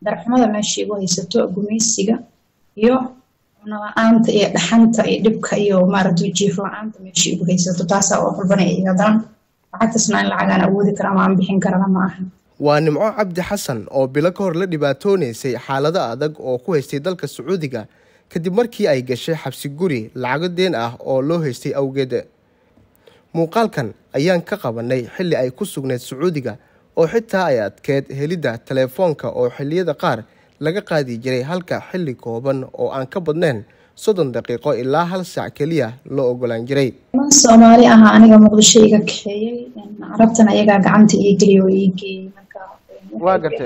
darxumada meesha igu haysato gumeysiga iyo cunala-aanta iyo dhaxanta iyo dhibka iyo maaragtay jiif la-aanta meesha igu haysato taasaa oo xulbanaya iga daran lacagtaasna in lacagaan awoodi kara ama aan bixin karana ma aha waa nimco cabdi xasan oo bilo ka hor la dhibaatoonaysay xaalado adag oo ku haystay dalka sacuudiga kadib markii ay gashay xabsi guri lacago deen ah oo loo haystay awgeed muuqaalkan ayaan ka qabanay xilli ay ku sugnayd sacuudiga oo xitaa ay adkeed helidda teleefoonka oo xilliyada qaar laga qaadi jiray halka xilli kooban oo aan ka badnayn soddon daqiiqo ilaa hal saac keliya loo ogolaan jiray man soomaali aha aniga muqdisho iga kaxeeyey carabtan ayagaa gacanta ii geliya oo ii geeyey marka Waa gartay.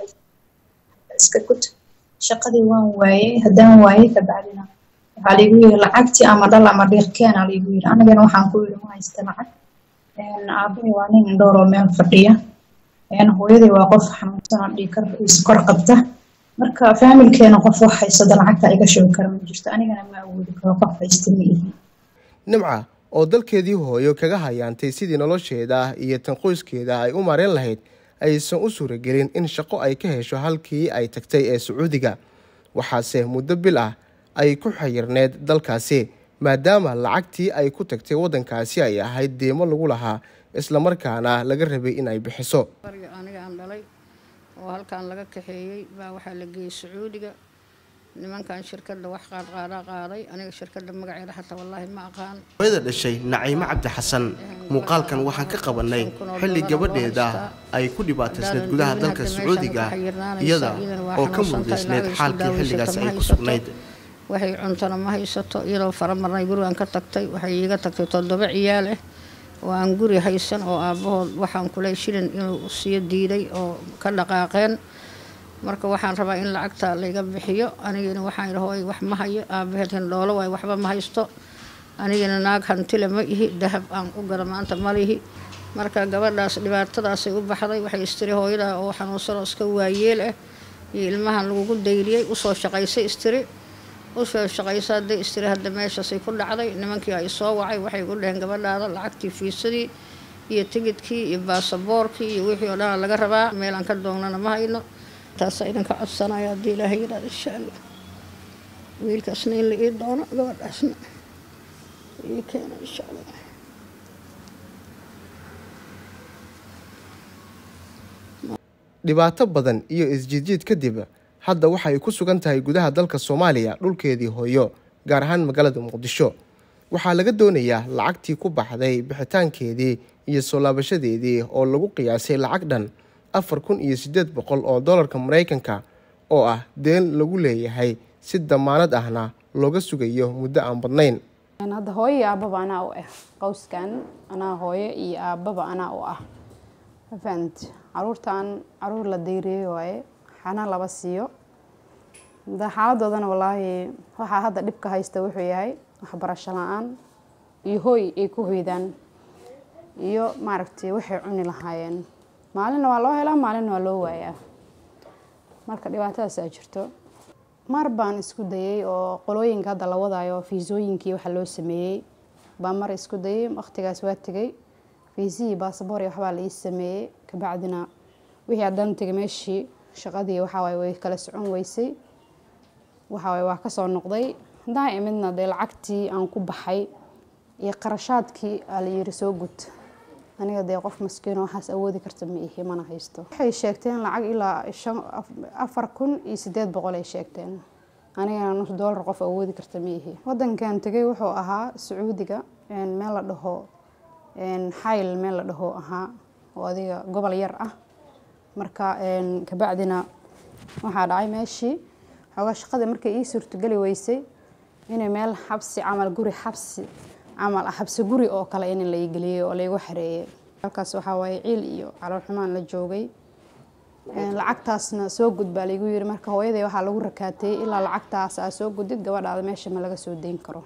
iska gud shaqadii waan waayey haddaan waayey kabacdina waxaa laigu yiri lacagtii ama dhal ama dhiirkeena laigu yiri anigana waxaan ku yiri ma haysta lacag aabahay waa nin indhoor oo meel fadhiya hooyaday waa qof xanuunsan oo dhiig kar iskor qabta marka faamilkeena qof wax haysada lacagta iga sheegi kara ma jirto anigana ma awoodi karo qof haysta ma ihi nimca oo dalkeedii hooyo kaga hayaantay sidii nolosheeda iyo tan qoyskeeda ay u mareen lahayd aysan u suuragelin in shaqo ay ka hesho halkii ay tagtay ee sacuudiga waxaase muddo bil ah ay ku xayirneed dalkaasi maadaama lacagtii ay ku tagtay waddankaasi ay ahayd deemo lagu lahaa islamarkaana laga rabay in ay bixiso bariga aniga aan dhalay oo halkan laga kaxeeyey baa waxaa la geeyey sacuudiga nimankan shirkadda wax qaadqaadaa qaaday aniga shirkadda magaceeda xataa wallaahi ma aqaan hooyada dhashay naciimo cabdi xasan muuqaalkan waxaan ka qabanay xilli gabadheeda ay ku dhibaataysneed gudaha dalka sacuudiga iyada oo ka mudaysneyd xaalkii xilligaas ay ku sugnayd waxay cuntana ma haysato iyadoo faramarnay gurigan ka tagtay waxay iiga tagtay toddoba ciyaal ah oo aan guri haysan oo aabbahood waxaan kuley shilin inuu siiyo diiday oo ka dhaqaaqeen marka waxaan rabaa in lacagta layga bixiyo anigina waxaan idhi hooy wax ma hayo aabaheed hindhoolo waay waxba ma haysto anigina naag hantile ma ihi dahab aan u gala maanta ma lihi marka gabadhaas dhibaatadaasay u baxday waxay istiri hooyadaa oo xanuunsanoo iska waayeel ah iyo ilmahan lagugu dayliyey usoo shaqaysay istiri usoo shaqaysa hadday istiri hadda meeshaasay ku dhacday nimankii ay soo wacay waxay ku dheheen gabadhaada lacagtii fiisadii iyo tigidkii iyo baasaboorkii iyo wixii oo dhan laga rabaa meel aan ka doonnana ma hayno taasaa idinka codsanaya haddii ilaahay yidhahdo insha allah wiilkaasna in la ii doono gabadhaasna ii keeno insha allah dhibaato badan iyo isjiidjiid kadib hadda waxa ay ku sugan tahay gudaha dalka soomaaliya dhulkeedii hooyo gaar ahaan magaalada muqdisho waxaa laga doonayaa lacagtii ku baxday bixitaankeedii iyo soo laabashadeedii oo lagu qiyaasay lacag dhan afar kun iyo siddeed boqol oo dollarka maraykanka oo ah deen lagu leeyahay si damaanad ahna looga sugayo muddo aan badnayn hadda hooyo iyo aababa anaa u ah qowskan anaa hooyo iyo aababa anaa u ah mafahant caruurtan caruur la dayreeyey waaye xana laba siiyo da xaaladoodana wallaahi waxaa hadda dhibka haysta wuxuu yahay waxbarasho la-aan iyo hooy ay ku hoydaan iyo maaragtay waxay cuni lahaayeen maalinna waa loo helaa maalinna waa loo waayaa marka dhibaatadaasaa jirto mar baan isku dayay oo qolooyinka hadda la wadaayo fiisooyinkii waxa loo sameeyey baa mar isku dayay waqtigaas waa tegay fiisihii baasaboor iyo waxbaa la ii sameeyey kabacdina wixii haddana tegay meeshii shaqadii waxawaaye way kala socon weysay waxawaaye waa kasoo noqday haddaan imidna dee lacagtii aan ku baxay iyo qarashaadkii aa la yiri soo gud aniga dee qof maskiino waxaas awoodi karta ma ihi mana haysto waxay sheegteen lacag ilaa afar kun iyo sideed boqol ay sheegteen anigana nus doolar qof awoodi karta ma ihi wadankan tegay wuxuu ahaa sacuudiga meel la dhaho xayl meel la dhaho ahaa oo adiga gobol yar ah marka kabacdina waxaa dhacay meeshii xoogaa shaqadii markay ii suurtogeli weysay inay meel xabsi camal guri xabsi camal ah xabsi guri oo kale in la geliyey oo laygu xareeyey halkaas waxaa waaye ciil iyo calool xumaan la joogay lacagtaasna soo gud baa laygu yiri marka hooyaday waxaa lagu rakaatay ilaa lacagtaas aa soo gudid gabadhaada meesha ma laga soo dayn karo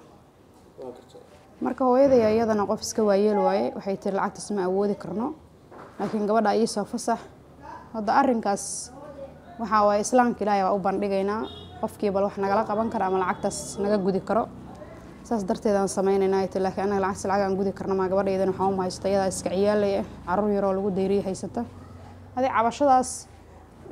marka hooyaday iyadana qof iska waayeel waaye waxay tiri lacagtaas ma awoodi karno laakiin gabadha iisoo fasax hadda arinkaas waxaa waaye islaamka ilaahay baa u bandhigaynaa qofkii bal wax nagala qaban kara ama lacagtaas naga gudi karo saas darteed aan sameynaynaa ti laakiin anaga lacagtaas lacag aan gudi karna maa gabadhaydana waxaa uma haysta iyadaa iska ciyaalay ah caruur yaroo lagu dayriya haysata adi cabashadaas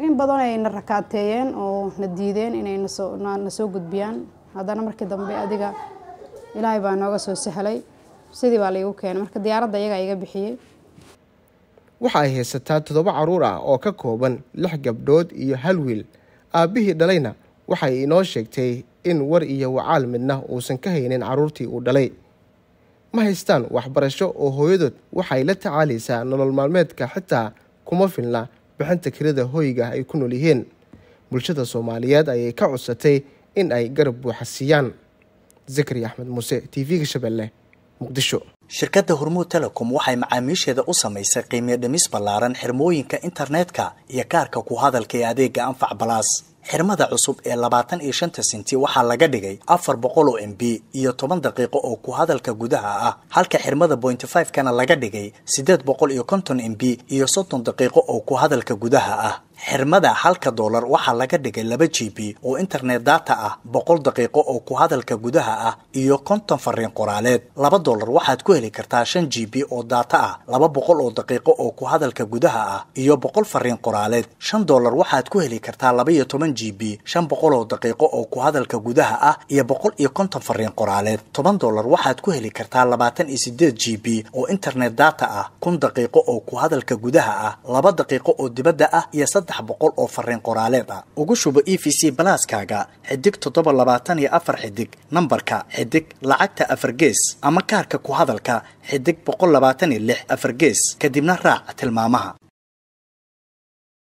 in badan ay na rakaateeyeen oo na diideen inay nasoo na soo gudbiyaan haddana markii dambe adiga ilaahay baa nooga soo sahlay sidii baa laigu keenay marka diyaaradda iyagaa iga bixiyey waxa ay haysataa toddoba carruur ah oo ka kooban lix gabdhood iyo hal wiil aabbihii dhalayna waxay inoo sheegtay in war iyo wacaal midna uusan ka haynin carruurtii uu dhalay ma haystaan waxbarasho oo hooyadood waxay la tacaalaysaa nolol maalmeedka xitaa kuma filna bixinta kirada hoyga ay ku nool yihiin bulshada soomaaliyeed ayay ka codsatay in ay garab buuxa siiyaan zakari axmed muuse t v-ga shabeelle muqdisho shirkadda hormuud telecom waxay macaamiisheeda u samaysay qiimiyo dhimis ballaaran xirmooyinka internetka iyo kaarka ku hadalka ee adeega anfac balaas xirmada cusub ee labaatan iyo shanta senti waxaa laga dhigay afar boqol oo m b iyo toban daqiiqo oo ku hadalka gudaha ah halka xirmada bointy five kana laga dhigay siddeed boqol iyo konton m b iyo soddon daqiiqo oo ku hadalka gudaha ah xirmada halka doolar waxaa laga dhigay laba g b oo internet data ah boqol daqiiqo oo ku hadalka gudaha ah iyo konton fariin qoraaleed laba doolar waxaad ku heli kartaa shan g b oo data ah laba boqol oo daqiiqo oo ku hadalka gudaha ah iyo boqol fariin qoraaleed shan doolar waxaad ku heli kartaa laba iyo toban g b shan boqol oo daqiiqo oo ku hadalka gudaha ah iyo boqol iyo konton fariin qoraaleed toban doolar waxaad ku heli kartaa labaatan iyo sideed g b oo internet data ah kun daqiiqo oo ku hadalka gudaha ah laba daqiiqo oo dibadda ah iyo saddex boqol oo fariin qoraaleed ah ugu shubo e v c balaaskaaga xidig toddoba labaatan iyo afar xidig nambarka xidig lacagta afar gees ama kaarka ku hadalka xidig boqol labaatan iyo lix afar gees kadibna raac tilmaamaha